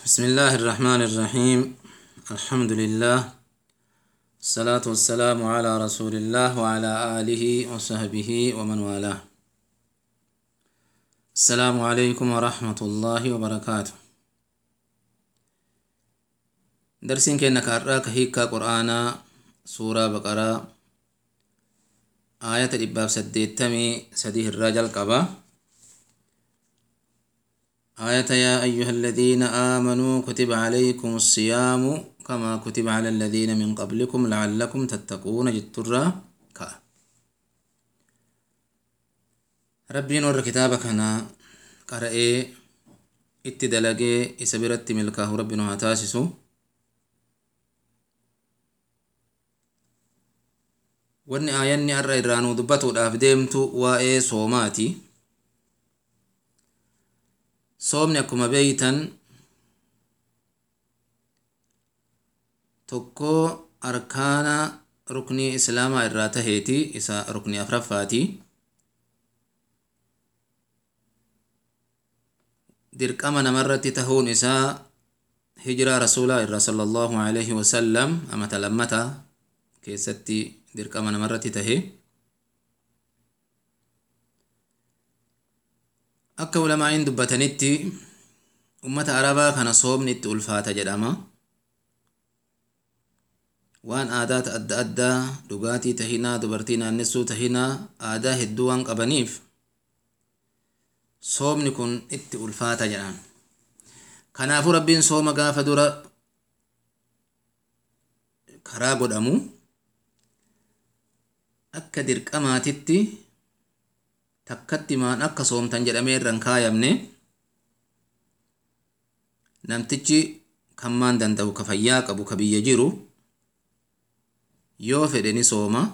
بسم الله الرحمن الرحيم الحمد لله الصلاة والسلام على رسول الله وعلى آله وصحبه ومن والاه السلام عليكم ورحمة الله وبركاته درسين كأنك أراك هيكا قرآنا سورة بقرة آية الإباب سديتمي سديه الرجل قبا آية يا أيها الذين آمنوا كتب عليكم الصيام كما كتب على الذين من قبلكم لعلكم تتقون جترا كا ربي نور كتابك هنا قرأي اتدلقي إسبرت ملكه ربي نوها تاسسو wanni aayanni har'a irraanuu dubbatuudhaaf deemtu waa'ee soomaati soomni akkuma beeytan tokko arkaana ruknii islaamaa irraa taheeti isa ruknii afraffaati dirqama namarratti tahuun isaa hijiraa rasuulaa irraa sala allahu alaihi wasallam amata lammata keessatti dirqama namarratti tahe akka ulamaa'iin dubbatanitti ummata arabaa kana soomni itti ulfaata jedhama waan aadaata adda addaa dhugaatii tahinaa dubartii naannessuu tahinaa aadaa hedduu waan qabaniif soomni kun itti ulfaata jedhan kanaafuu rabbiin sooma gaafa dura karaa godhamu akka dirqamaatitti takkatti maan akka soomtan jedhamee irra hin kaayamne namtichi kan maan danda'u ka fayyaa qabu ka biyya jiru yoo fedhe ni sooma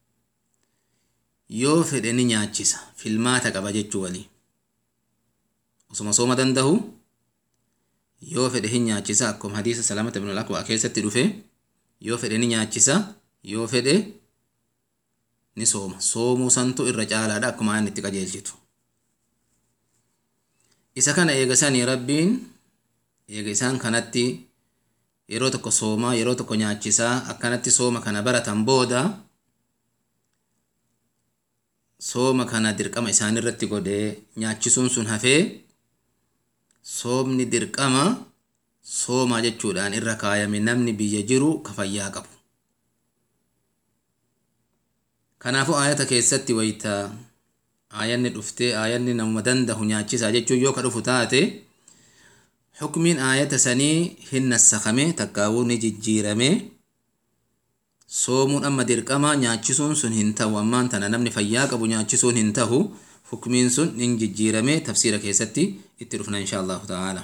yoo fedhe ni nyaachisa filmaata qaba jechuu walii osuma sooma danda'u yoo fedhe hin nyaachisa akkuma hadiisa salamata ibn al-aqwa keessatti dhufe yoo fedhe ni nyaachisa yoo fedhe ni sooma soomuu santu irra caalaadha akkuma aan itti qajeelchitu isa kana eegasanii rabbiin eega isaan kanatti yeroo tokko soomaa yeroo tokko nyaachisaa akkanatti sooma kana baratan booda sooma kana dirqama isaan irratti godhee nyaachisuun sun hafee soomni dirqama soomaa jechuudhaan irra kaayame namni biyya jiru ka fayyaa qabu kanaafuu aayata keessatti wayta aayanni dhuftee aayanni namuma dandahu nyaachisaa jechuun yoo ka dhufu taate xukmiin aayata sanii hin nassakame takkaawuu ni jijjiirame soomuun amma dirqama nyaachisuun sun hin ta'u ammaan tana namni fayyaa qabu nyaachisuun hin tahu xukmiin sun hin jijjiirame tafsiira keessatti itti dhufna insha allahu ta'ala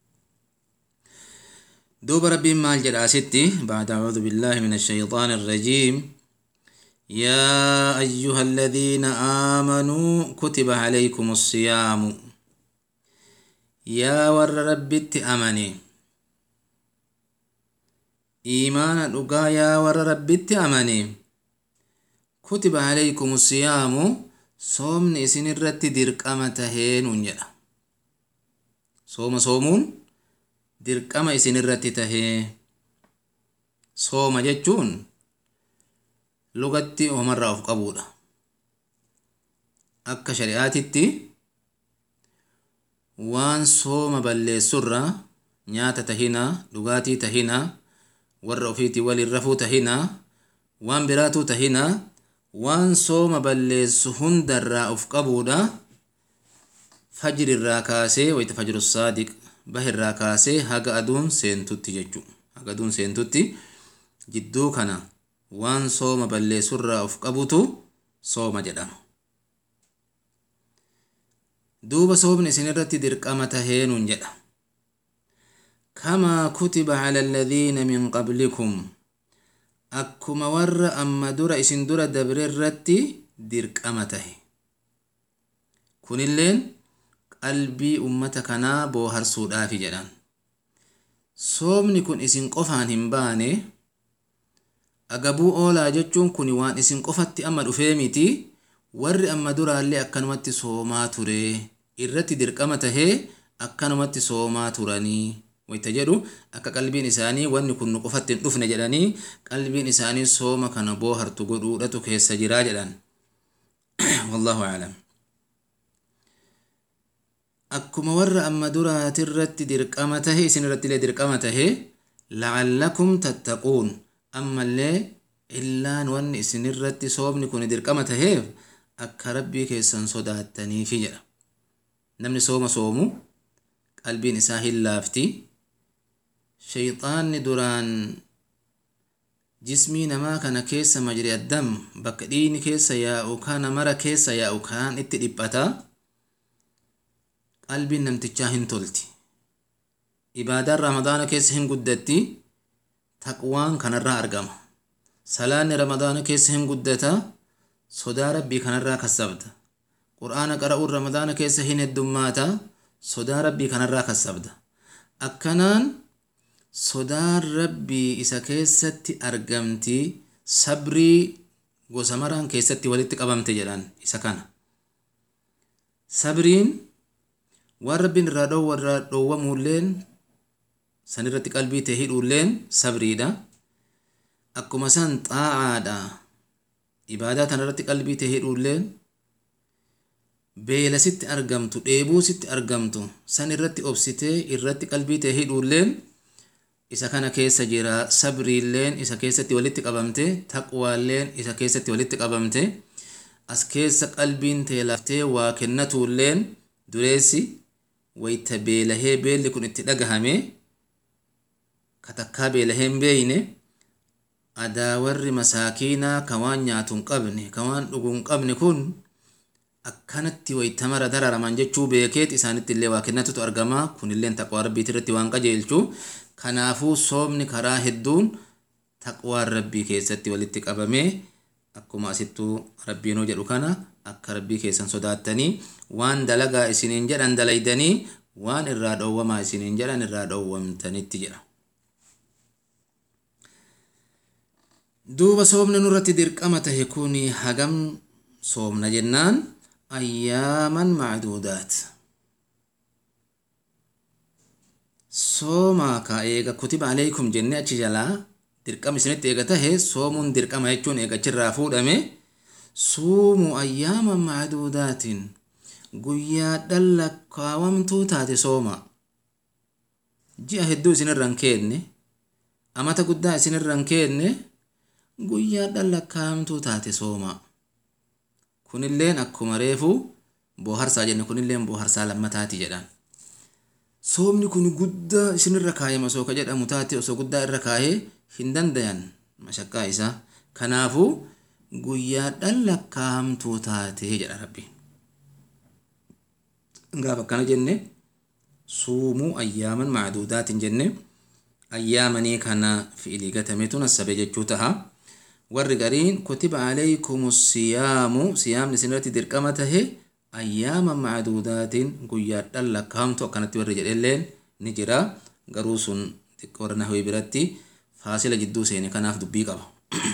duuba rabbiin maal jedha asitti bacda acuudu billaahi min ashayxaan irrajiim يا أيها الذين آمنوا كتب عليكم الصيام يا ور ربت أمني إيمان أقا يا ور ربت أمني كتب عليكم الصيام صومني إسن الرت درقمة هين جدا صوم صومون درقمة إسن الرت تهي صوم جتشون lugatti homarraa of qabuudha akka shari'aatitti waan sooma balleessurra nyaata tahina dhugaatii tahina warra ofiitii waliin rafuu tahina waan biraatuu tahina waan sooma balleessu hundarraa of qabuudha fajrirraa kaasee wayita fajru saadiq bahirraa kaasee haga aduun seentutti jechuu haga aduun seentutti jidduu kana waan sooma balleessurraa of qabutu sooma jedhama duuba soomni isin irratti dirqama taheenuun jedha kamaa kutiba cala alladhiina min qablikum akkuma warra amma dura isin dura dabre irratti dirqama tahe kunilleen qalbii ummata kanaa booharsuudhaafi jedhan soomni kun isin qofaan hin baane agabuu oolaa jechuun kun waan isin qofatti amma dhufee miti warri amma duraallee akkanumatti soomaa ture irratti dirqama tahee akkanumatti soomaa turanii wayta jedhu akka qalbiin isaanii wanni kun nu qofatti hin dhufne jedhanii qalbiin isaanii sooma kana boohartu godhuudhatu keessa jiraa jedhan wallahu aclam akkuma warra amma duraatirratti dirqama tahe isin irratti illee dirqama tahe lacallakum tattaquun ammallee illaan wanni isin irratti soomni kun dirqama taheef akka rabbii keessan sodaattaniifi jedha namni sooma soomu qalbiin isaa hin laafti shayxaanni duraan jismii namaa kana keessa majri addam bakka dhiini keessa yaa'u kana mara keessa yaa'u kaan itti dhiphata qalbiin namtichaa hin tolti ibaadaan ramadaana keessa hin guddatti taqwaan kanarraa argama salaanni ramadaana keessa hin guddata sodaa rabbii kanarraa kassabda qur'aana qara'uun ramadaana keessa hin heddummaata sodaa rabbii kanarraa kassabda akkanaan sodaan rabbii isa keessatti argamti sabrii gosa maraan keessatti walitti qabamte jedhan isa kana sabriin waan rabbiin irraa dhoowwa irraa dhoowwamuulleen san irratti qalbii ta'e hidhuulleen sabriidha akkuma san xaacaadha ibaadaa tana irratti qalbii ta'e hidhuulleen beela sitti argamtu dheebuu sitti argamtu san irratti obsitee irratti qalbii ta'e hidhuulleen isa kana keessa jira sabriilleen isa keessatti walitti qabamte taqwaalleen isa keessatti walitti qabamte as keessa qalbiin ta'e laftee waa kennatuulleen dureessi wayta beelahee beelli kun itti dhagahame katakkaa beelahee hin beeyne adaa warri masaakiinaa ka waan nyaatu hin qabne ka waan dhugu hin qabne kun akkanatti wayta mara dararaman jechuu beekeet isaanitti illee waa kennatutu argama kunilleen taqwaa rabbiiti irratti waan qajeelchu kanaafuu soomni karaa hedduun taqwaan rabbii keessatti walitti qabamee akkuma asittuu rabbiinuu jedhu kana akka rabbii keessan sodaattanii waan dalagaa isiniin jedhan dalaydanii waan irraa dhoowwamaa isiniin jedhan irraa dhoowwamtanitti jedha duuba soomni nurratti dirqama tahe kun hagam soomna jennaan ayyaaman macduudaat soomaa ka eega kutiba aleykum jenne achi jalaa dirqama isinitti eega tahe soomuun dirqama jechuun eegachirraa fuudhame suumu ayyaaman macduudaatiin guyyaadhan lakkaawamtuu taate sooma ji'a hedduu isinirran keenne amata guddaa isinirran keenne guyyaadhan lakkaawamtuu taate sooma kunilleen akkuma reefu booharsaa jenne kunilleen booharsaa lammataati jedhan soomni kun guddaa isinirra kaayama osoo ka jedhamu taate osoo guddaa irra kaayee hin dandayan mashaqqaa isaa kanaafuu guyyaadhan lakkaa'amtuu taate jedha rabbiin gaaf akkana jenne suumuu ayyaaman macduudaatiin jenne ayyaamanii kana fi'ilii gatametu nassabe jechuu taha warri gariin kutiba alaykum siyaamu siyaamni isinirratti dirqama tahe ayyaaman macduudaatiin guyyaadhan lakkaa'amtu akkanatti warri jedhelleen ni jira garuu sun xiqqoo warra nahwii biratti faasila jidduu seene kanaaf dubbii qaba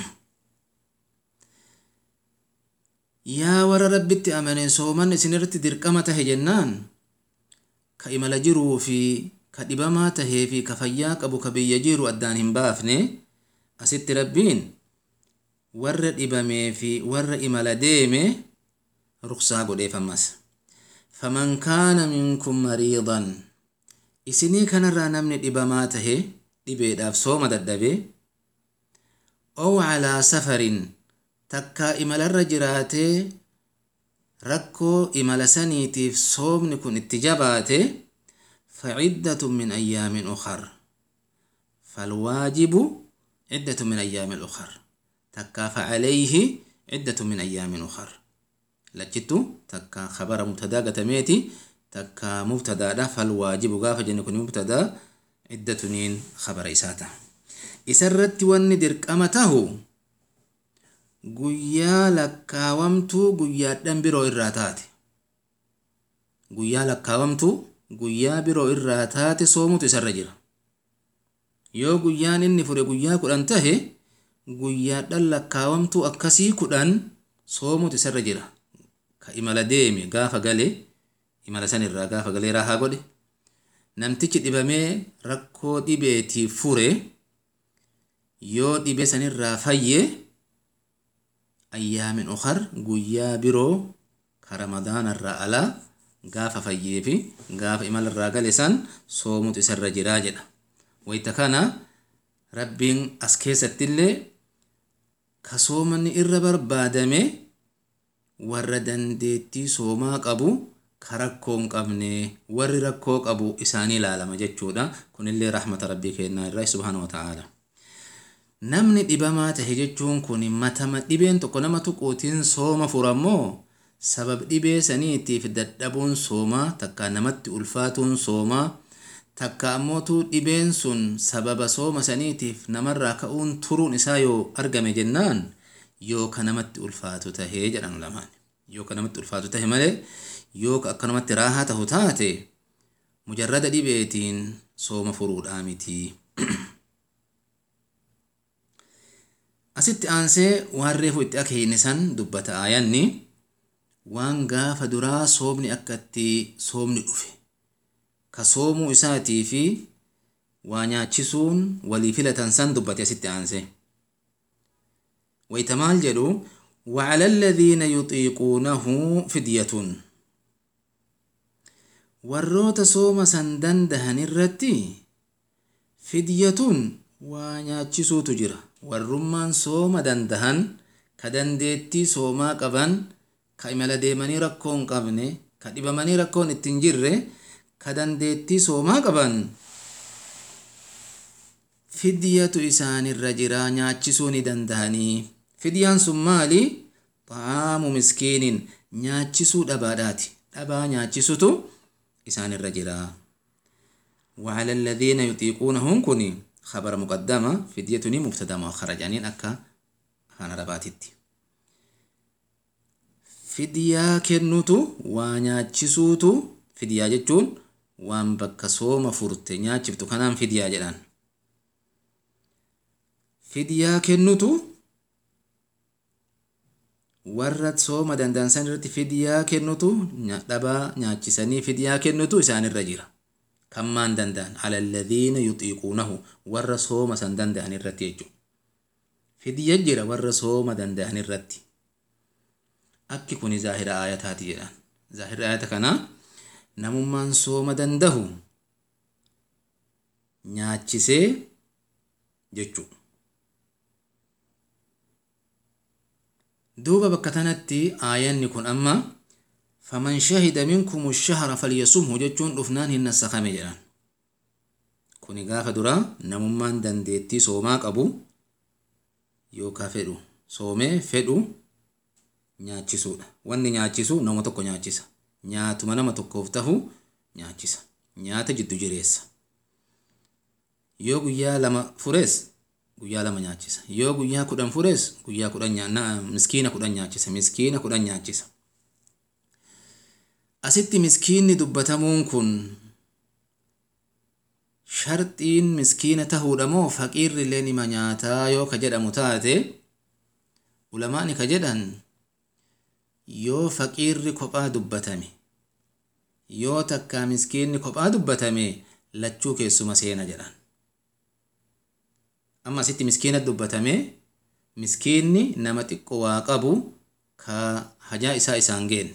yaa warra rabbitti amane sooman isinirratti dirqama tahe jennaan ka imala jiruu fi ka dhibamaa tahee fi ka fayyaa qabu ka biyya jiru addaan hin baafne asitti rabbiin warra dhibamee fi warra imala deeme ruksaa godheef ammas faman kaana minkum mariidan isinii kanarraa namni dhibamaa tahe dhibeedhaaf sooma dadhabe ow calaa safarin takkaa imalarra jiraatee rakkoo imala saniitiif soomni kun itti jabaate faciddatu min ayyaamin ukar falwaajibu ciddatu min ayyaamin ukar takkaa facalayhi ciddatu min ayyaamin ukar lachittu takkaa khabara mubtadaa gatameeti takkaa mubtadaadha falwaajibu gaafa jenne kun mubtadaa ciddatuniin khabara isaata isarratti wanni dirqama tahu guyyaa lakkaawamtuu guyyaadhan biroo irraa taate guyyaa lakkaawamtuu guyyaa biroo irraa taate soomutu isarra jira yoo guyyaan inni fure guyyaa kudhan tahe guyyaadhan lakkaawamtuu akkasii kudhan soomutu isarra jira ka imala deeme gaafa gale imala san irraa gaafa galee raahaa godhe namtichi dhibamee rakkoo dhibeetiif fure yoo dhibee sanirraa fayye ayyaamin ukar guyyaa biroo ka ramadaanarraa alaa gaafa fayyee fi gaafa imalarraa gale san soomutu isarra jiraa jedha wayta kana rabbiin as keessattillee ka soomanni irra barbaadame warra dandeettii soomaa qabu ka rakkoo hin qabne warri rakkoo qabu isaanii ilaalama jechuudha kunillee rahmata rabbii kennaa irraa subhaanahu wata'aala namni dhibamaa tahe jechuun kun matama dhibeen tokko nama tuquutiin sooma furammoo sabab dhibee saniitiif dadhabuun soomaa takka namatti ulfaatuun soomaa takka ammootu dhibeen sun sababa sooma saniitiif namarraa ka'uun turuun isaa yoo argame jennaan yoo ka namatti ulfaatu tahee jedhan lamaan yoo ka namatti ulfaatu tahe malee yoo ka akkanumatti raahaa tahu taate mujarrada dhibeetiin sooma furuudhaa miti asitti aansee waan reefu itti akeeyne san dubbata aayanni waan gaafa duraa soomni akka itti soomni dhufe ka soomuu isaatii fi waa nyaachisuun walii filatan san dubbate asitti aanse wayta maal jedhu وعلى الذين يطيقونه فدية warroota sooma san dandahan irratti fidyatuun waa nyaachisuutu jira warrummaan sooma dandahan ka dandeettii soomaa qaban ka imala deemanii rakkoo hin qabne ka dhibamanii rakkoon ittiin jirre ka dandeettii soomaa qaban fidyatu isaanirra jira nyaachisuu ni dandahanii fidyaan sun maali xaamu miskiinin nyaachisuu dhabaadhaati dhabaa nyaachisutu isaanirra jira وعلى الذين يطيقونه كوني خبر مقدمة فديتني مبتدا مؤخرة يعني أكا خان رباتتي فديا كنوتو وانياتشسوتو فديا جتون وان بكا صوم فرت نياتشفتو كنان فديا جلان فديا كنوتو warra sooma dandansan irratti fidiyaa kennutu dhabaa nyaachisanii fidiyaa kennutu isaanirra jira kammaan danda'an alalladhiina yuxiiquunahu warra sooma san danda'an irratti jechuudha fidiya jira warra sooma danda'an irratti akki kuni zaahira aayataati jedhan zaahira aayata kanaa namummaan sooma dandahu nyaachisee jechuudha duuba bakka tanatti aayanni kun amma faman shahida minkum shahra falyasumhu jechuun dhufnaan hin nassakame jedhan kuni gaafa dura namummaan dandeettii soomaa qabu yookaa fedhu soomee fedhu nyaachisuudha wanni nyaachisu nama tokko nyaachisa nyaatuma nama tokkoof tahu nyaachisa nyaata jiddu jireessa yoo guyyaa lama furees guyyaa lama nyaachisa yoo guyyaa kudhan furees guyyaa kudhan miskiina kudhan nyaachisa miskiina kudhan nyaachisa asitti miskiinni dubbatamuun kun sharxiin miskiina tahuudha moo faqiirri illee nima nyaataa yoo ka jedhamu taate ulamaani ka jedhan yoo faqiirri kophaa dubbatame yoo takkaa miskiinni kophaa dubbatame lachuu keessuma seena jedhan amma asitti miskiina dubbatame miskiinni nama xiqqo waa qabu ka hajaa isaa isaan geenne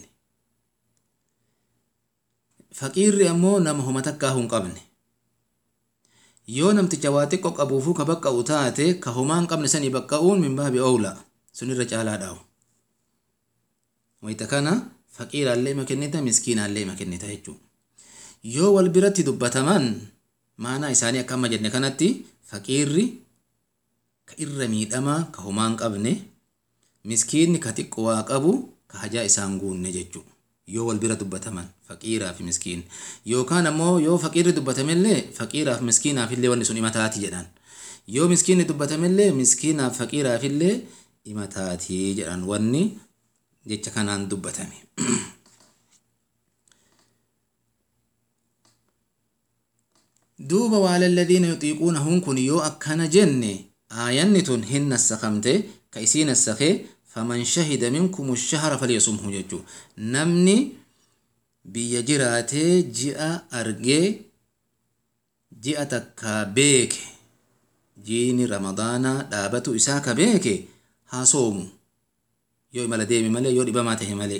faqiirri ammoo nama homa takkaa hin qabne yoo namticha waa xiqqo qabuufuu ka baqqa'u taate ka homaa hin qabne sanii baqqa'uun min baabi owla sunirra caalaa dhaa'u wayita kana faqiiraallee ima kennita miskiinaallee ima kennita jechuudha yoo wal biratti dubbataman maanaa isaanii akka amma jenne kanatti faqiirri ka irra miidhamaa ka homaa hin qabne miskiinni ka xiqqo waa qabu ka hajaa isaan guunne jechuudha yoo wal bira dubbataman faqiiraa fi miskiin yookaan ammoo yoo faqiirri dubbatamellee faqiiraaf miskiinaaf illee wanni sun imataati jedhan yoo miskiinni dubbatamellee miskiinaaf faqiiraaf illee imataati jedhan wanni jecha kanaan dubbatame. duuba waala alladhiina yuxiiquunahuun kun yoo akkana jenne aayanni tun hin nassakamte ka isii nassakee faman shahida minkum shahra falyasumhu jechuu namni biyya jiraatee ji'a argee ji'a takkaa beeke jiini ramadaanaa dhaabatu isaa ka beeke haa soomu yoo imala deeme malee yoo dhibamaa tahe malee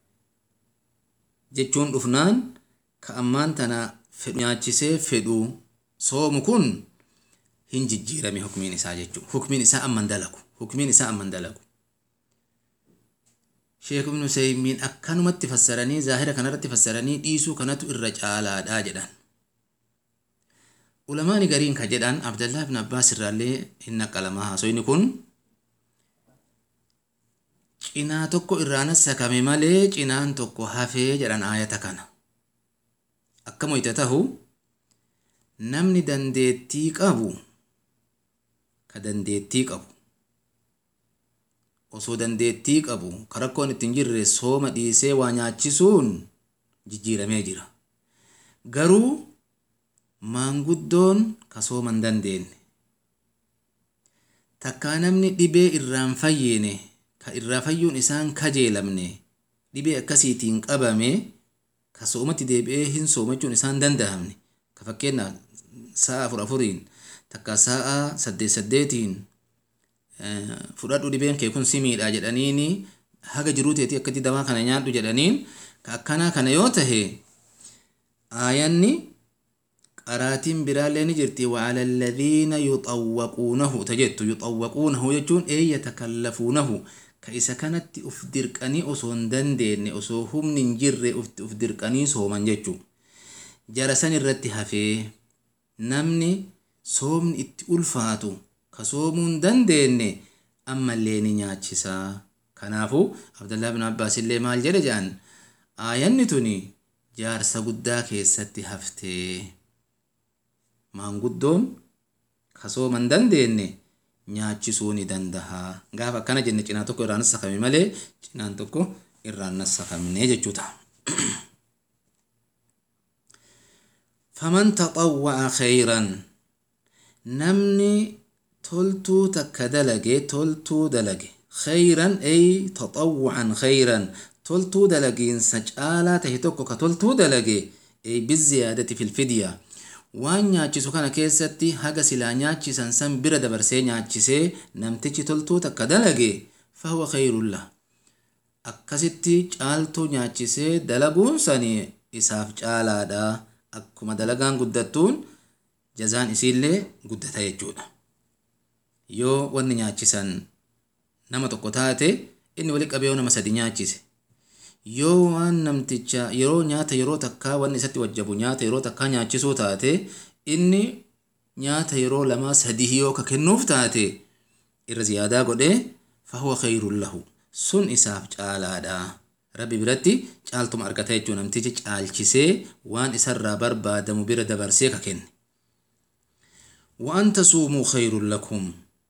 jechuun dhufnaan ka ammaan tana fedhu nyaachisee fedhu soomu kun hin jijjiirame hukmiin isaa jechuu hukmiin isaa amman dalagu hukmiin isaa amman dalagu sheek ibnu useymiin akkanumatti fassaranii zaahira kanarratti fassaranii dhiisuu kanatu irra caalaadha jedhan ulamaani gariin ka jedhan abdallah ibn abbaas irraallee hin naqalamaa haasoyni kun cinaa tokko irraanas sakame malee cinaan tokko hafee jedhan aayata kana akka moyta tahu namni dandeettii qabu ka dandeettii qabu osoo dandeettii qabu ka rakkoon ittiin jirre sooma dhiisee waa nyaachisuun jijjiiramee jira garuu maanguddoon ka sooma hin dandeenye takkaa namni dhibee irraan fayyine ka irraa fayyuun isaan kajeelamne dhibee akkasiitiin qabame ka soomatti deebi'ee hin soomachuun isaan danda'amne ka fakkeenyaaf sa'a afur afuriin takka sa'a saddeet saddeetiin fudhadhu dhibeen kee kun si miidha jedhaniini haga jiruu teetii akkatti dawaa kana nyaadhu jedhaniin ka akkanaa kana yoo tahe aayanni qaraatiin biraallee ni jirti وعلى الذين يطوقونه تجد يطوقونه jechuun ee yatakallafuunahu ka isa kanatti uf dirqanii osoo hin dandeenye osoo humni hin jirre uf dirqanii sooman jechuu jara san irratti hafee namni soomni itti ulfaatu ka soomuu hin dandeenye ammallee ni nyaachisaa kanaafu abdullah bin abbaas illee maal jedhe jedhan aayanni tuni jaarsa guddaa keessatti haftee maanguddoon ka sooma hin dandeenye nyaachisuu ni dandaha gaafa akkana jenne cinaa tokko irraan sakame malee cinaan tokko irraan sakamne jechuu ta'a. faman taxawwa'a khayran namni toltuu takka dalage toltuu dalage khayran ay taxawwa'an khayran toltuu dalagiinsa caalaa tahe tokko ka toltuu dalage ay biziyaadati filfidyaa waan nyaachisu kana keessatti haga silaa nyaachisan san bira dabarsee nyaachisee namtichi toltuu takka dalage fahuwa khayrullah akkasitti caaltuu nyaachisee dalaguun sani isaaf caalaadha akkuma dalagaan guddattuun jazaan isiillee guddata jechuudha yoo wanni nyaachisan nama tokko taate inni wali qabee nama sadi nyaachise yoo waan namticha yeroo nyaata yeroo takkaa wanni isatti wajjabu nyaata yeroo takkaa nyaachisuu taate inni nyaata yeroo lamaa sadii yoo ka kennuuf taate irra ziyaadaa godhee fahuwa khayrun lahu sun isaaf caalaadha rabbi biratti caaltuma argata jechuu namtichi caalchisee waan isarraa barbaadamu bira dabarsee ka kenne وأن تصوموا خير لكم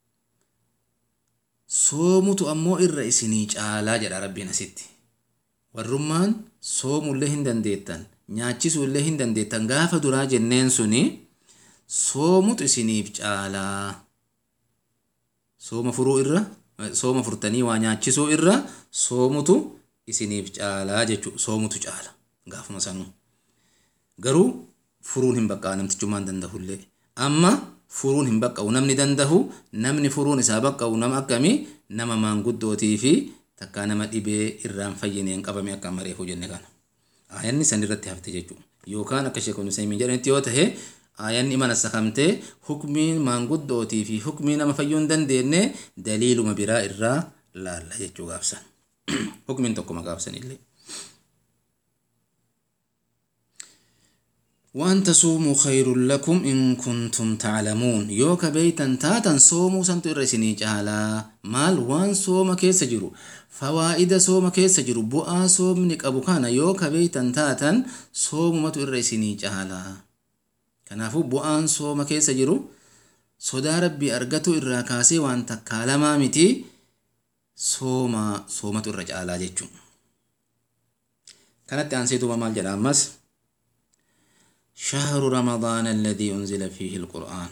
soomutu ammoo irra isinii caalaa jedha rabbiin asitti warrummaan soomullee hin dandeettan nyaachisuullee hin dandeettan gaafa duraa jenneen suni soomutu isiniif caalaa sooma furuu irra sooma furtanii waa nyaachisuu irra soomutu isiniif caalaa jechuu soomutu caala gaafuma sanuu garuu furuun hin baqqaa namtichummaan dandahullee amma furuun hin baqqa'u namni dandahu namni furuun isaa baqqa'u nama akkamii nama maanguddootii fi takkaa nama dhibee irraan fayyineen qabame akka mareefu jenne kana aayanni san irratti hafte jechuudha yookaan akka sheekonni samiin jedhanitti yoo tahe aayanni mana sakamtee hukmiin maanguddootii fi hukmii nama fayyuu hin dandeenye daliiluma biraa irraa laalla jechuu gaafsan hukmiin tokkuma gaafsan illee. وأن تصوموا خير لكم إن كنتم تعلمون يوكا بيتا تاتا صوموا سنتو إرسيني جالا مال وان صوم كيس جرو فوائد صوم كيس جرو بؤا صوم نك أبو كان يوكا بيتا تاتا صوم متو إرسيني جالا كنافو بؤان صوم كيس جرو صدا ربي أرغتو إراكاسي وان تكالما متي صوم صومتو الرجالا جيتشو كانت أنسيتو مال جرامس شهر رمضان الذي أنزل فيه القرآن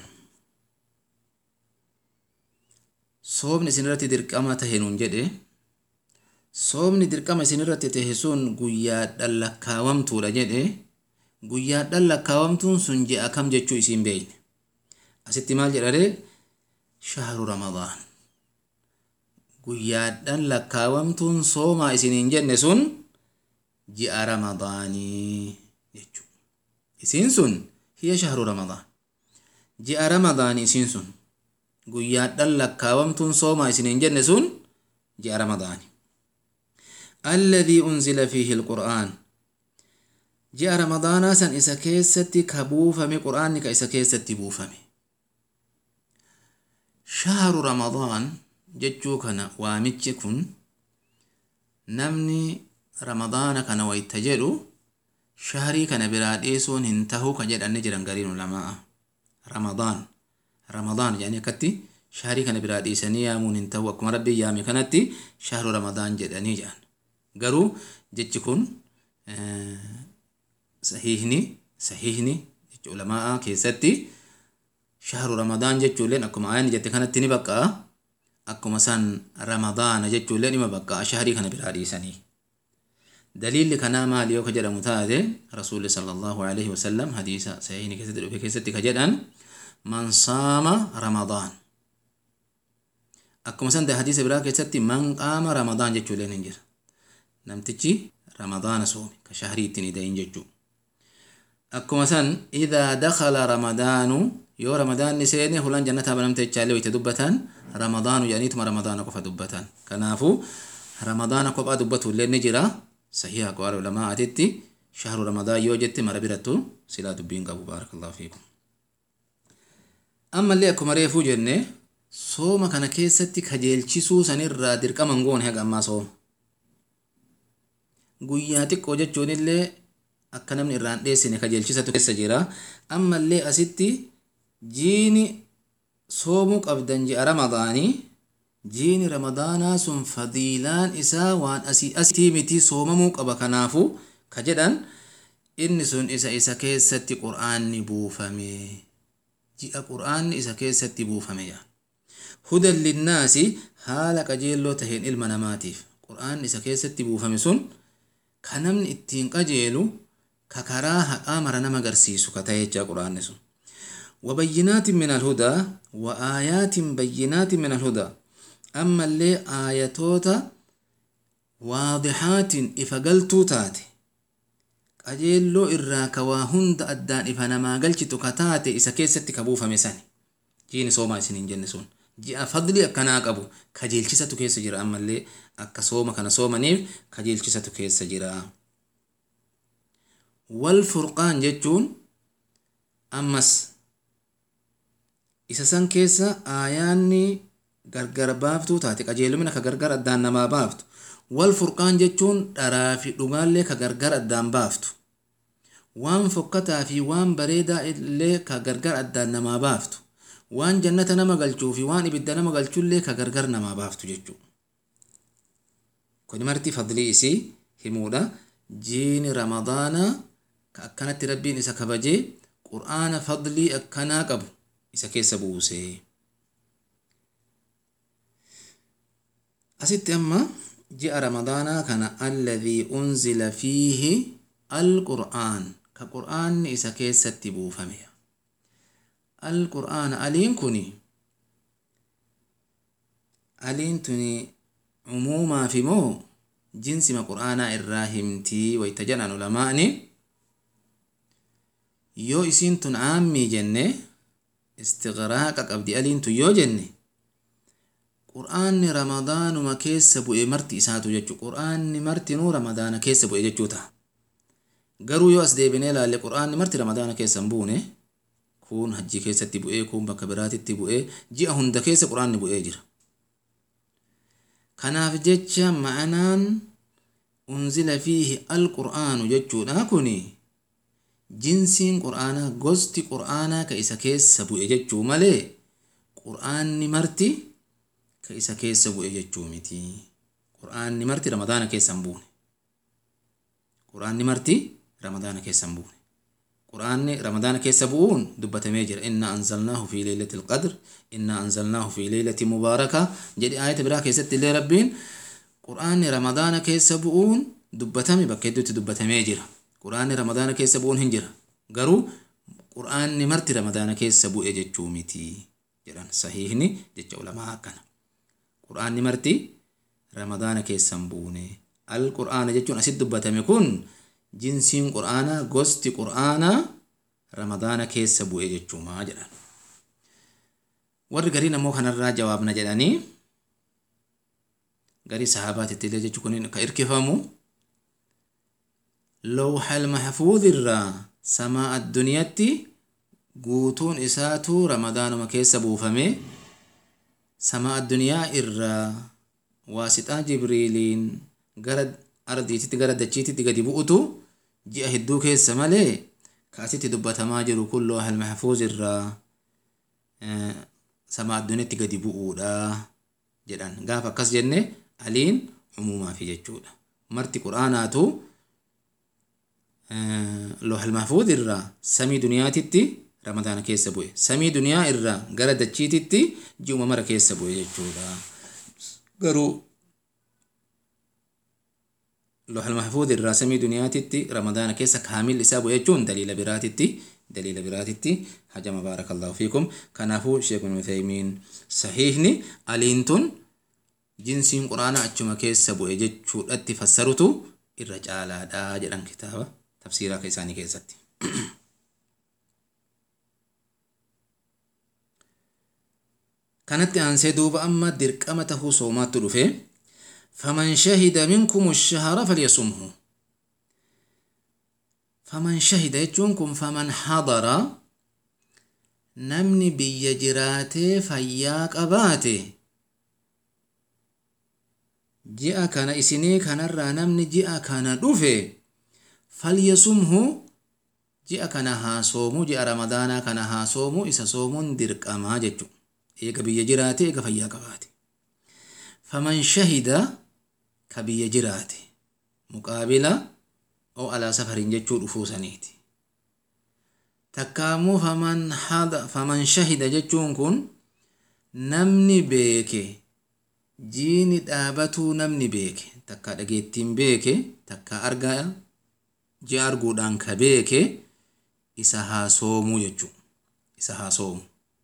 soomni isinirratti dirqama tahe nuun jedhe soomni dirqama isinirratti tahe sun guyyaadhan lakkaawamtuudha jedhe guyyaadhan lakkaawamtuun sun ji'a kam jechuu isiin beeyne asitti maal jedhare shahru ramadaan guyyaadhan lakkaawamtuun soomaa isiniin jenne sun ji'a ramadaanii jechuu isiin sun hiya shahru ramadaan ji'a ramadaanii isiin sun guyyaadhan lakkaawamtuun soomaa isiniin jenne sun ji'a ramadaanii alladhii unzila fiihi alqur'aan ji'a ramadaanaa san isa keessatti ka buufame qur'aanni ka isa keessatti buufame shahru ramadaan jechuu kana waamichi kun namni ramadaana kana wayta jedhu shahrii kana biraa dhiisuun hin tahu ka jedhanne jiran gariin ulamaa ramadaan ramadaan jedhanii akkatti shahrii kana biraa dhiisanii yaamuun hin tahu akkuma rabbiin yaame kanatti shahru ramadaan jedhanii jedhan garuu jechi kun sahiihni sahiihni jecha ulamaa keessatti shahru ramadaan jechuulleen akkuma ayanni jette kanatti ni baqqa'a akkuma san ramadaana jechuullee dhima baqqa'a shahrii kana biraa dhiisanii daliilli kanaa maali yoo ka jedhamu taate rasuulli sallallahu alaihi wasallam hadiisa sahiihni keessatti dhufe keessatti ka jedhan man saama ramadaan akkuma san hadiisa biraa keessatti man qaama ramadaan jechuulleen hin jira namtichi ramadaana soome ka shahrii ittiin idayin jechuu akkuma san idaa dakala ramadaanu yoo ramadaanni seene hulan jannataa banamte jechaallee wayte dubbatan ramadaanu jedhaniituma ramadaana qofa dubbatan kanaafu ramadaana kophaa dubbatuillee ni jira sahiha aqwaala ulamaatitti shahru ramadaan yoo jette mara birattu silaa dubbiin qabu baarakallahu fiikum ammallee akkuma reefuu jenne sooma kana keessatti kajeelchisuu sanirraa dirqaman goone haga ammaa sooma guyyaa xiqqoo jechuun illee akka namni irraan dheessine kajeelchisatu keessa jira ammallee asitti jiini soomuu qabdan ji'a ramadaanii jiini ramadaanaa sun fadiilaan isaa waan asii asitii miti soomamuu qaba kanaafu ka jedhan inni sun isa isa keessatti qur'aanni buufame ji'a qur'aanni isa keessatti buufame yaa hudan linnaasi haala qajeelloo taheen ilma namaatiif qur'aanni isa keessatti buufame sun ka namni ittiin qajeelu ka karaa haqaa mara nama agarsiisu ka ta'e jechaa qur'aanni sun وبينات من الهدى وآيات بينات من الهدى أما اللي آياتوتا واضحات إفقلتو تاتي qajeelloo irraa ka waa hunda addaan ifa namaa galchitu ka taate isa keessatti ka buufame sani jiini soomaa isiniin jenne sun ji'a fadli akkanaa qabu kajeelchisatu keessa jira ammallee akka sooma kana soomaniif kajeelchisatu keessa jira wal furqaan jechuun ammas isa san keessa aayaanni gargar baaftuu taate qajeelumina ka gargar addaan namaa baaftu wal furqaan jechuun dharaa fi dhugaallee ka gargar addaan baaftu waan fokkataa fi waan bareedaa illee ka gargar addaan namaa baaftu waan jannata nama galchuu fi waan ibidda nama galchullee ka gargar namaa baaftu jechuu kun marti fadlii isii himuudha jiini ramadaana ka akkanatti rabbiin isa kabajee qur'aana fadlii akkanaa qabu isa keessa buusee asitti amma ji'a ramadaanaa kana alladhii unzila fiihi alqur'aan ka qur'aanni isa keessatti buufame alqur'aana aliin kuni aliin tuni umuumaa fi moo jinsima qur'aanaa irraa himtii wayta jedhan ulamaa'ni yoo isiin tun aammii jenne istiqraaqa qabdi aliin tun yoo jenne qur'aanni ramadaanuma keessa bu'e marti isaatu jechuu qur'aanni martinuu ramadaana keessa bu'e jechuu ta'a garuu yoo as deebinee ilaalle qur'aanni marti ramadaana keessa hin buune kun hajji keessatti bu'ee kun bakka biraatitti bu'ee ji'a hunda keessa qur'aanni bu'ee jira kanaaf jecha ma'anaan unzila fiihi alqur'aanu jechuudha kuni jinsiin qur'aanaa gosti qur'aanaa ka isa keessa bu'e jechuu malee qur'aanni marti ka isa keessa bu'e jechuu miti qur'aanni marti ramadaana keessa hin buune qur'aanni marti ramadaana keessa hin buune qur'aanni ramadaana keessa bu'uun dubbatamee jira inna anzalnaahu fi leelati alqadr inna anzalnaahu fi leelati mubaaraka jedhe aayata biraa keessatti illee rabbiin qur'aanni ramadaana keessa bu'uun dubbatame bakka hedduutti dubbatamee jira quraanni ramadaana keessa bu'uun hin jira garuu quraanni marti ramadaana keessa bu'e jechuu miti jedhan sahiihni jecha ulamaa akkana quraanni marti ramadaana keessa hin buune al quraana jechuun asitti dubbatame kun jinsiin quraanaa gosti quraanaa ramadaana keessa bu'e jechuumaa jedhan warri gariin ammoo kanarraa jawaabna jedhanii garii sahaabaatitti illee jechuun kun ka irkifamu lawhal mahfuudhirraa samaa addunyaatti guutuun isaatu ramadaanuma keessa buufame samaa addunyaa irraa waasixaa jibriiliin gara ardiititti gara dachiititti gadi bu'utu ji'a hedduu keessa malee kaasitti dubbatamaa jiru kun lawhal mahfuudhirraa samaa addunyaatti gadi bu'uudha jedhan gaafa akkas jenne aliin umuumaafi jechuudha marti quraanaatu lawhal mahfuudh irraa samii duniyaatitti ramadaana keessa bu'e samii duniyaa irraa gara dachiititti ji'uma mara keessa bu'e jechuudha garuu lawhal mahfuudh irraa samii duniyaatitti ramadaana keessa kaamil isaa bu'e jechuun daliila biraatitti daliila biraatitti hajama baarakallahu fiikum kanaafuu sheekun uthaymiin sahiihni aliintun jinsiin quraana achuma keessa bu'e jechuudhatti fassarutu irra caalaadha jedhan kitaaba tafsiiraa isaanii keessatti. kanatti aansee duuba amma dirqama tahuu soomaattu dhufe faman shahida minkum shahara falyasumhu faman shahida jechuun kun faman hadara namni biyya jiraatee fayyaa qabaate ji'a kana isinii kanarraa namni ji'a kana dhufe falyasumhu ji'a kana haa soomu ji'a ramadaanaa kana haa soomu isa soomuun dirqamaa jechu eega biyya jiraate eega fayyaa qabaate faman shahida ka biyya jiraate muqaabila oo alaa safariin jechuu dhufuu saniiti takkaammoo faman hada faman shahida jechuun kun namni beeke jiini dhaabatuu namni beeke takka dhageettiin beeke takka argaa ji'a arguudhaan ka beeke isa haa soomuu jechuu isa haa soomu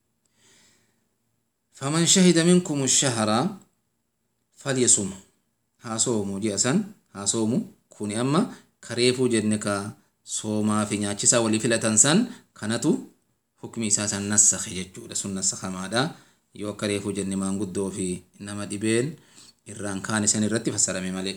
faman shahida minkum shahara falyasum haa soomu ji'a san haa soomu kuni amma kareefuu jenne ka soomaa fi nyaachisaa walii filatan san kanatu hukmi isaa san nassakhe jechuudha sun nassakamaadha yoo akka reefuu jenne maanguddoo fi nama dhibeen irraan kaan isan irratti fassarame malee.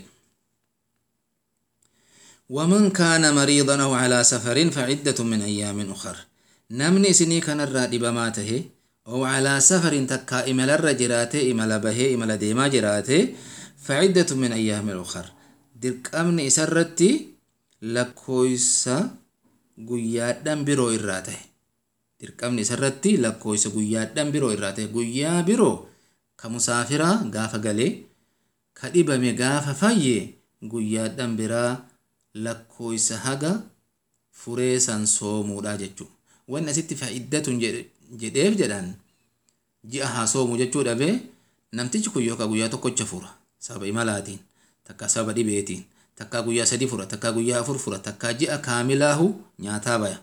ومن كان مريضا أو على سفر فعدة من أيام أخر نمني سني كان الراد بماته أو على سفر تكا إمل الرجراته إمل به إمل ديما جراته فعدة من أيام أخر درك أمن إسرتي لكويسا قيادن برو إراته dirqamni isarratti lakkoofsa guyyaadhaan biroo irraa ta'e guyyaa biroo ka musaafiraa gaafa galee ka dhibame gaafa fayye guyyaadhaan biraa lakkoofsa haga furee san soomuudha jechuudha. Wanni asitti faayidatun jedheef jedhan ji'a haa soomu jechuu dhabe namtichi kun yookaan guyyaa tokkocha fura sababa imalaatiin takka sababa dhibeetiin takka guyyaa sadi fura takka guyyaa afur fura takka ji'a kaamilaahu nyaataa baya.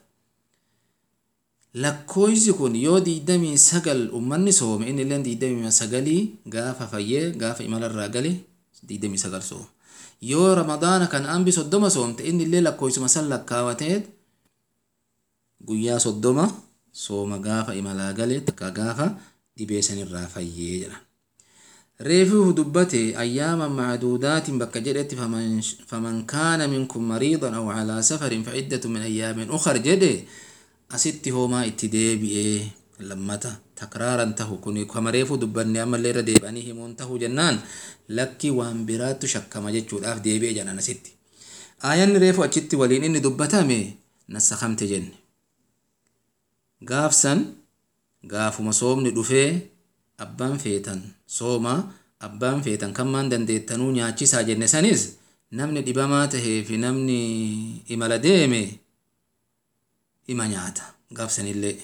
lakkoofsi kun yoo diidamii sagal ummanni soome inni illee diidamii sagalii gaafa fayyee gaafa imalarraa gale diidamii sagal sooma yoo ramadaana kan ambi soddoma soomte inni illee lakkoofsuma san lakkaawatee guyyaa soddoma sooma gaafa imalaa gale takka gaafa dhibee sanirraa fayyee jedha. reefuu dubbate ayyaama macduudaatiin bakka jedhetti faman kaana minkum mariidan aw calaa safarin faciddatu min ayyaamin ukar jedhe asitti hoomaa itti deebi'ee lammata takraaran tahu kun kamareefuu dubbanne ammallee irra deebi'anii himuun tahu jennaan lakki waan biraattu shakkama jechuudhaaf deebi'e jedhan asitti. Aayanni reefu achitti waliin inni dubbatame nassakamte jenne. Gaafsan gaafuma soomni dhufee abbaan feetan sooma abbaan feetan kan maan dandeettanuu nyaachisaa jenne sanis namni dhibamaa tahee fi namni imala deeme ima nyaata gaafsanillee.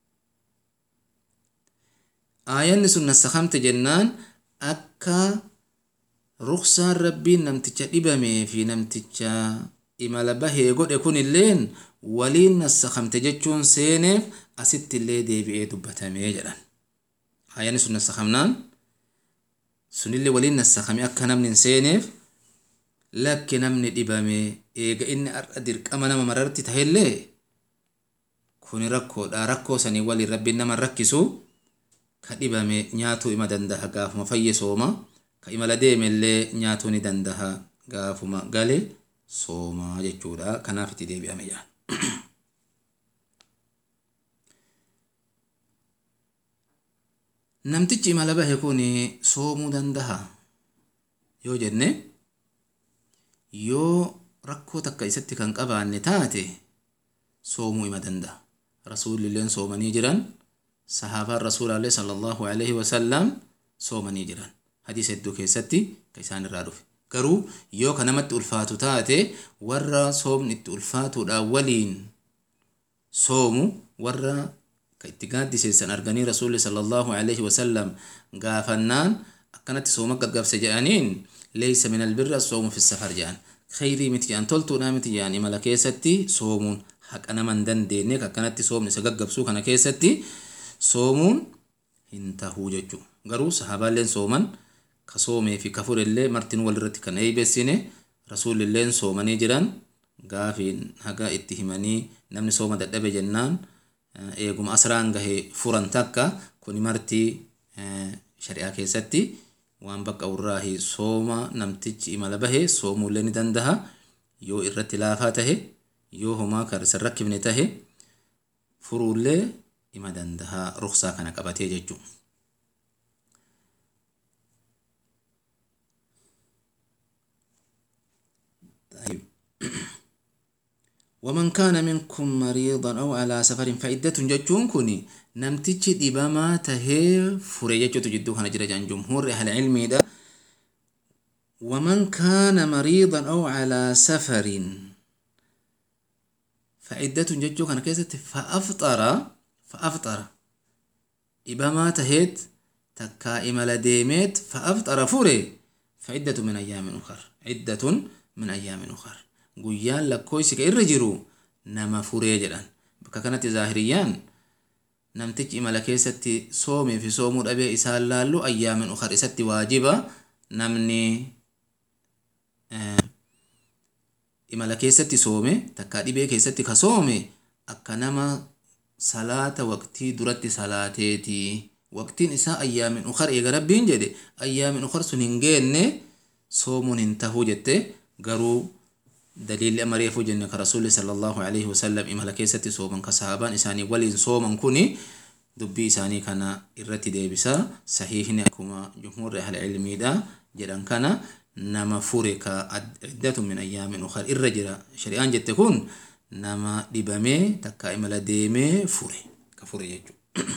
Aayanni sun nassakamte jennaan akka ruksaan rabbiin namticha dhibamee fi namticha imala bahee godhe kun illeen waliin nassakamte jechuun seeneef asitti illee deebi'ee dubbatamee jedhan ayyaanni sun nassakamnaan sunillee waliin nassakame akka namni hin seeneef lakki namni dhibame eega inni har'a dirqama nama mararti tahellee kuni rakkoodha rakkoo sanii waliin rabbiin nama rakkisu ka dhibame nyaatuu ima dandaha gaafuma fayye sooma ka imala deemellee nyaatuu ni dandaha gaafuma gale soomaa jechuudha kanaaf itti deebi'ame jaan namtichi imala bahe kun soomuu dandaha yoo jenne yoo rakkoo takka isatti kan qabaanne taate soomuu ima danda'a rasuulilleen soomanii jiran sahaabaan rasuulaallee sallallahu alaihi wasallam soomanii jiran hadiisa hedduu keessatti ka isaan irraa dhufe garuu yoo ka namatti ulfaatu taate warra soomni itti ulfaatuudha waliin soomu warra ka itti gaaddiseessan arganii rasuulli sallallahu alaihi wasallam gaafannaan akkanatti sooma gaggabse jedhaniin leeysa min albirri assoomu fi safar jedhan khayrii miti jedhan toltuudha miti jedhan imala keessatti soomuun haqa nama hin dandeenye akkanatti soomni isa gaggabsuu kana keessatti soomuun hin tahuu jechuu garuu sahaabaalleen sooman ka soomee fi ka fudhellee martin walirratti kan eeybessine rasuulilleen soomanii jiran gaafiin haga itti himanii namni sooma dadhabe jennaan eeguma asraan gahe furan takka kuni martii shari'aa keessatti waan bakka urraahi sooma namtichi imala bahe soomuullee ni dandaha yoo irratti laafaa tahe yoo homaa karsan rakkifne tahe furuullee ima dandaha ruksaa kana qabatee jechuu ومن كان منكم مريضا أو على سفر فعدة جتون كوني نمتيجي دبما تهي فريجة تجدو كان جرى جان جمهور أهل العلم دا ومن كان مريضا أو على سفر فعدة جتو كان كيست فأفطر فأفطر دبما تهيت تكا إمال ديميت فأفطر فري فعدة من أيام أخر عدة من أيام أخر guyyaan lakkoofsi ka irra jiru nama furee jedhan bakka kanatti zaahiriyyaan namtichi imala keessatti soomee fi soomuu dhabee isaan laallu ayyaamin ukar isatti waajiba namni imala keessatti soome takkaa dhibee keessatti ka soome akka nama salaata waqtii duratti salaateeti waqtiin isaa ayyaamin ukar eega rabbiin jedhe ayyaamin ukar sun hin geenne soomuun hin tahuu jette garuu دليل أمر يفوج أنك رسول صلى الله عليه وسلم إمهلا كيسة صوما كصحابان إساني ولين صوما كوني دبي إساني كان إرتي ديبسا صحيح نكما جمهور أهل العلم دا جدان كان نما فورك عدة من أيام أخرى الرجل شريان جد تكون نما دبامي تكا إملا ديمي فوري كفوري يجو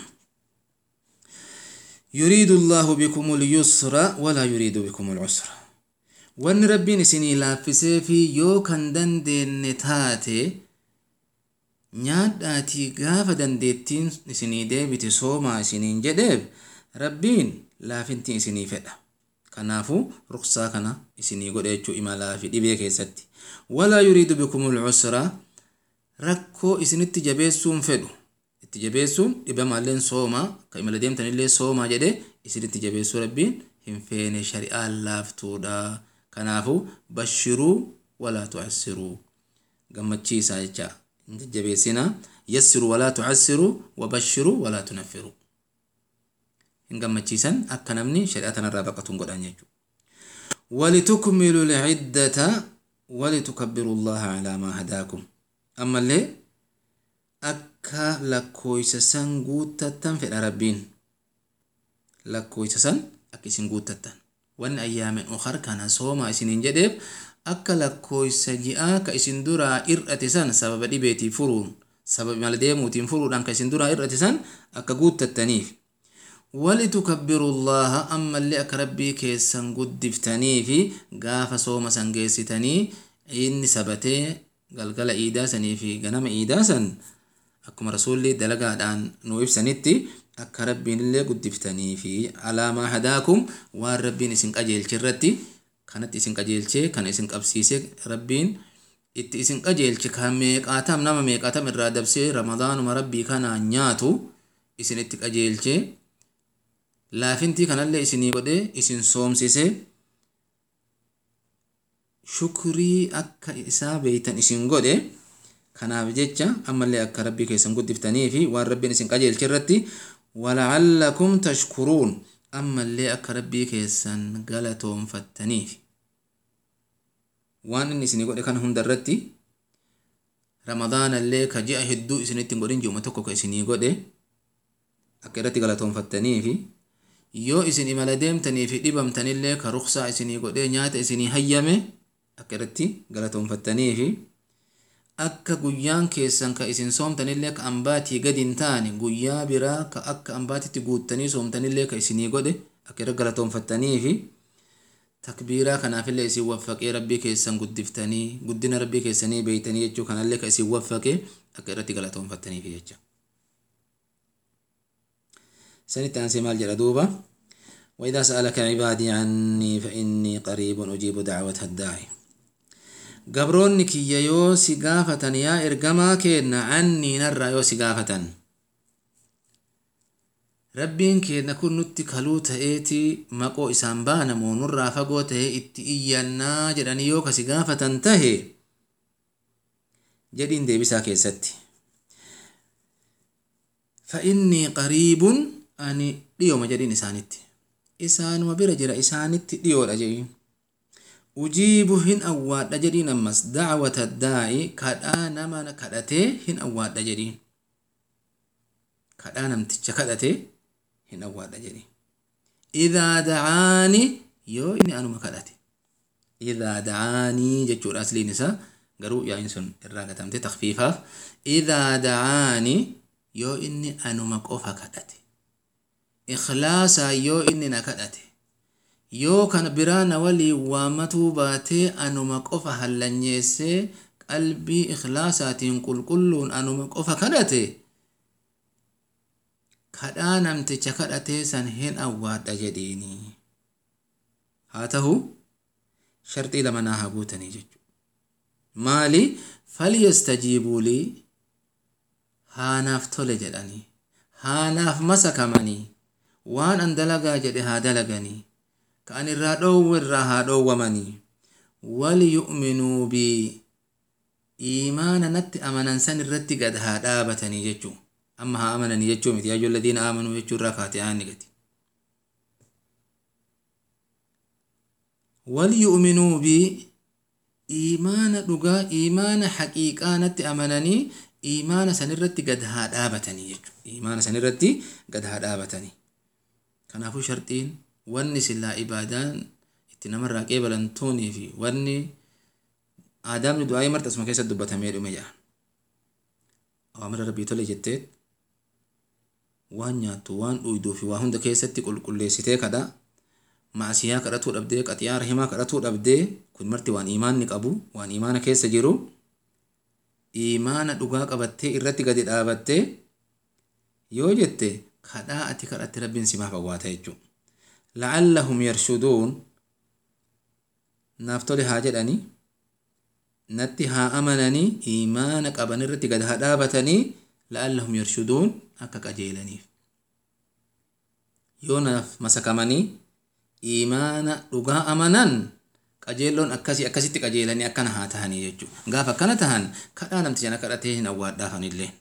يريد الله بكم اليسر ولا يريد بكم العسر wanni rabbiin isinii laaffisee fi yoo kan dandeenne taate nyaadhaatii gaafa dandeettiin isinii deebite soomaa isiniin jedheef rabbiin laafintiin isinii fedha kanaafu ruksaa kana isinii godhe jechuu imalaa fi dhibee keessatti walaa yuriidu bikumul cusra rakkoo isinitti jabeessuun fedhu itti jabeessuun dhibamaalleen soomaa ka imala deemtanillee soomaa jedhe isinitti jabeessuu rabbiin hin feene shari'aan laaftuudha kanaafu bashiruu walaa tucassiruu gammachiisaa jecha hin jajjabeessina yassiruu walaa tucassiruu wabashiruu walaa tunaffiruu hin gammachiisan akka namni shari'aa tanarraa baqatuun godhan jechuu ولتكملوا العدة ولتكبروا الله على ما هداكم أما اللي أكا لكويس سنغوتة في العربين لكويس سن أكي سنغوتة wanni ayyaamin ukar kana sooma isiniin jedheef akka lakkooysa ji'aa ka isin duraa ir'ate san sababa dhibeetii furuun sababa imala deemuutiin furuudhaan ka isin duraa ir'ate san akka guuttattaniif ولتكبروا الله أما اللي أكربي كيسان قدفتني في قاف صوم سنجيستني إني سبتي قلقل إيداسني في قنم إيداسن أكما رسولي دلقا دان نويف سنتي akka rabbiin illee guddiftanii fi alaamaa hadaakum waan rabbiin isin qajeelche irratti kanatti isin qajeelchee kana isin qabsiise rabbiin itti isin qajeelche kan meeqaatam nama meeqaatam irraa dabsee ramadaanuma rabbii kanaa nyaatu isin itti qajeelche laafintii kanallee isinii godhe isin soomsise shukrii akka isaa beeytan isin godhe kanaaf jecha ammallee akka rabbii keessan guddiftanii fi waan rabbiin isin qajeelche irratti walaallakum tashkuruun ammallee akka rabbii keessan galatoonfattaniif waan inni isinii godhe kana hunda irratti ramadaanallee ka ji'a hedduu isinitti hin godhin ji'uma tokko ka isinii godhe akka irratti galatoonfattanii fi yoo isin imala deemtanii fi dhibamtanillee ka ruksaa isinii godhee nyaata isinii hayyame akka irratti galatoonfattanii fi akka guyyaan keessan ka isin soomtanillee ka ambaatii gadi hin taane guyyaa biraa ka akka ambaatitti guuttanii soomtanillee ka isinii godhe akka irratti galatoonfattanii fi takbiiraa kanaafillee isin waffaqee rabbii keessan guddiftanii guddina rabbii keessanii beeytanii jechuu kanallee ka isin waffaqee akka irratti galatoonfattaniif jecha. سنت أنسي مال جلدوبة وإذا سألك عبادي عني فإني قريب أجيب دعوة الداعي قبرون كي يو سقافة يا إرقما كينا عني نرى يو سقافة rabbiin keenya kun nutti kaluu ta'eeti maqoo isaan baanamu nurraa fagoo ta'e itti iyyannaa jedhanii yoo kasi gaafatan tahe jedhiin deebisaa keessatti fa'innii qariibun ani dhiyooma jedhiin isaanitti isaanuma bira jira isaanitti dhiyoodha jedhiin ujiibu hin awwaadha jedhiin ammas dacwata daa'i kadhaa nama kadhatee hin awwaadha jedhiin kadhaa namticha kadhatee hin awwaadha jedhi idaa dacaani yoo inni anuma kadhate idaa dacaanii jechuudha asliin isaa garuu yaa'iin sun irraa gatamte takfiifaaf idaa dacaani yoo inni anuma qofa kadhate ikhlaasaa yoo inni na kadhate yoo kan biraa na walii waamatuu baatee anuma qofa hallanyeessee qalbii ikhlaasaatiin qulqulluun anuma qofa kadhate kadhaa namticha kadhatee san hin awwaadha jedhiini haa ta'u sharxii lama naa haa guutanii jechuudha maali falyastajiibuu lii haanaaf tole jedhanii haanaaf masakamanii waan an dalagaa jedhe haa dalaganii ka an irraa dhoowwu irraa haa dhoowwamanii waliyu'minuu bii iimaana natti amanan san irratti gad haa dhaabatanii jechuudha amma haa amananii jechuu miti yaajuu ladiina aamanuu jechuu irraa kaate aanni gati waliyu'minuu bi iimaana dhugaa iimaana haqiiqaa natti amananii iimaana sanirratti gad haa dhaabatanii jechuudha iimaana sanirratti gad haa dhaabatanii kanaafuu sharxiin wanni sillaa ibaadaan itti namarraa qeebalantuunii fi wanni aadaamni du'aa'ii marti asuma keessatti dubbatamee dhume jedhan awaamira rabbii tole jetteet waan nyaattu waan dhuyduu fi waa hunda keessatti qulqulleessitee kadha maasiyaa kadhatuu dhabdee qaxiyaa rahimaa kadhatuu dhabdee kun marti waan iimaanni qabu waan iimaana keessa jiru iimaana dhugaa qabattee irratti gadi dhaabattee yoo jette kadhaa ati kadhatte rabbiin simaaf awwaata jechuudha. la'allahum yarshuduun naaf tole haa jedhanii natti haa amananii iimaana qaban irratti gad haa dhaabatanii la'allahum yarshuduun akka qajeelaniif yoo naaf masakamanii iimaana dhugaa amanan qajeelloon akkasii akkasitti qajeelanii akkana haa tahanii jechuudha gaafa akkana tahan kadhaa namticha na kadhatee hin awwaadhaafanillee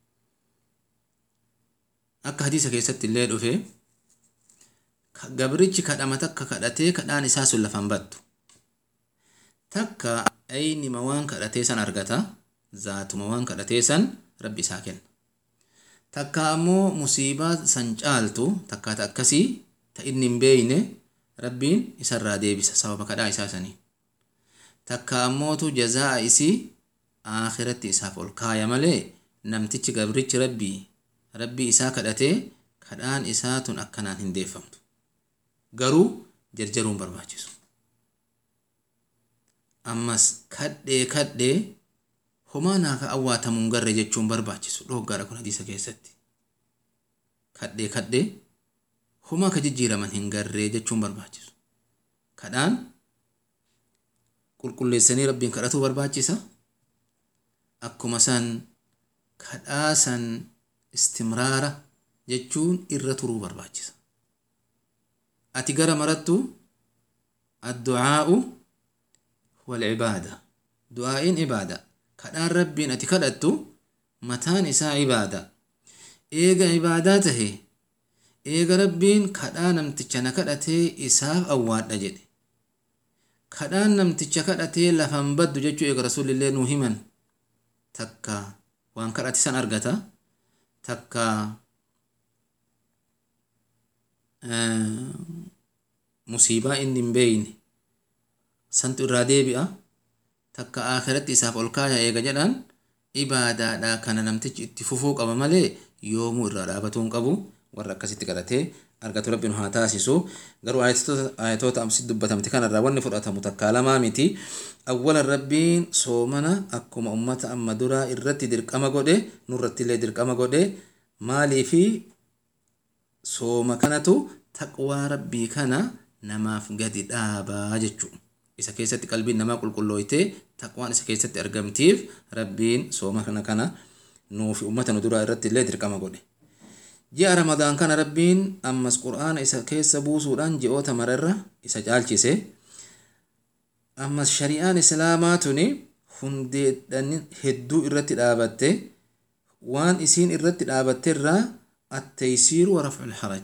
akka hadiisa keessatti illee dhufe gabrichi kadhama takka kadhatee kadhaan isaa sun lafan battu takka aynima waan kadhatee san argata zaatuma waan kadhatee san rabbi isaa kenna takka ammoo musiibaa san caaltu takkaata akkasii ta inni hin beeyne rabbiin isarraa deebisa sababa kadhaa isaa sanii takka ammootu jazaa isii aakiratti isaaf ol kaaya malee namtichi gabrichi rabbii rabbii isaa kadhatee kadhaan isaa tun akkanaan hin deeffamtu garuu jarjaruun barbaachisu ammas kadhee kadhee homaa naaf awwaatamuun garre jechuun barbaachisu dhoggaadha kun hadiisa keessatti kadhee kadhee homaa ka jijjiiraman hin garree jechuun barbaachisu kadhaan qulqulleessanii rabbiin kadhatuu barbaachisa akkuma san kadhaa san istimraara jechuun irra turuu barbaachisa ati gara marattu addu'aa'u walcibaada du'aa'iin ibaada kadhaan rabbiin ati kadhattu mataan isaa ibaada eega ibaadaa tahe eega rabbiin kadhaa namticha na kadhatee isaaf awwaadha jedhe kadhaan namticha kadhatee lafan baddu jechuu eega rasulillee nuu himan takka waan kadhate san argata takka musiibaa inni hin beeyne santu irraa deebi'a takka aakiratti isaaf ol kaaya eega jedhan ibaadaadha kana namtichi itti fufuu qaba malee yoomuu irraa dhaabatuu hin qabu warra akkasitti kadhatee argatu rabbiin haa taasisu garuu ayatoota amsi dubbatamte kanarraa wanni fudhatamu takkaa lamaa miti awwalan rabbiin soomana akkuma ummata amma duraa irratti dirqama godhe nurrattillee dirqama godhe maalii fi sooma kanatu taqwaa rabbii kana namaaf gadi dhaabaa jechuu isa keessatti qalbiin namaa qulqullooytee taqwaan isa keessatti argamtiif rabbiin sooma kana kana nuufi ummata nu duraa irratti illee dirqama godhe ji'a ramadaan kana rabbiin ammas qur'aana isa keessa buusuudhaan ji'oota mararra isa caalchise ammas shari'aan islaamaa tuni hundeedhan hedduu irratti dhaabatte waan isiin irratti dhaabatte irraa attaysiiru warafcu lharaj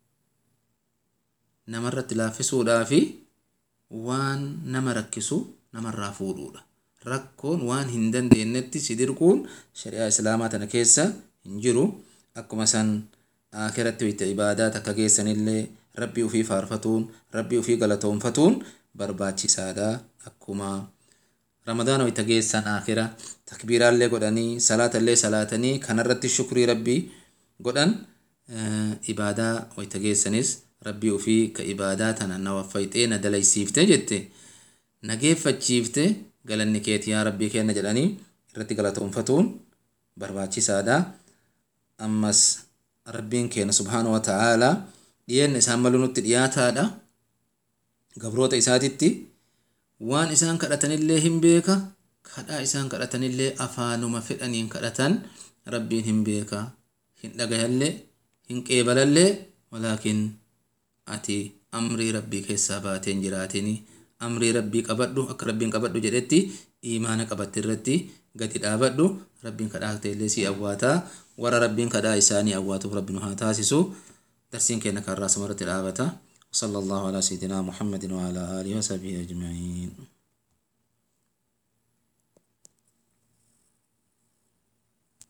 namarratti laaffisuudhaa fi waan nama rakkisu namarraa fuudhuudha rakkoon waan hin dandeenyetti si dirquun shari'aa islaamaa tana keessa hin jiru akkuma san aakiratti wayta ibaadaa takka geessanillee rabbii ufii faarfatuun rabbii ufii galatoonfatuun barbaachisaadha akkuma ramadaana wayta geessan aakira takbiiraallee godhanii salaatallee salaatanii kanarratti shukrii rabbii godhan ibaadaa wayta geessanis rabbii ufii ka ibaadaa tana na waffayxee na dalaysiifte jette na geeffachiifte galanni keeti yaa rabbii kenna jedhanii irratti galatoonfatuun barbaachisaadha ammas rabbiin keenya subhaana wa ta'aalaa dhiyeenna isaan malu nutti dhiyaataadha gabroota isaatitti waan isaan kadhatanillee hin beeka kadhaa isaan kadhatanillee afaanuma fedhaniin kadhatan rabbiin hin beeka hin dhagayallee hin qeebalallee walaakin ati amrii rabbii keessaa baateen jiraatini amrii rabbii qabadhu akka rabbiin qabadhu jedhetti iimaana qabatte irratti gadi dhaabadhu rabbiin kadhaa ta'ellee si awwaataa warra rabbiin kadhaa isaanii awwaatuuf rabbiin haa taasisu darsiin keenya kan irraa sumarratti dhaabata وصلى الله على سيدنا محمد وعلى آله وصحبه أجمعين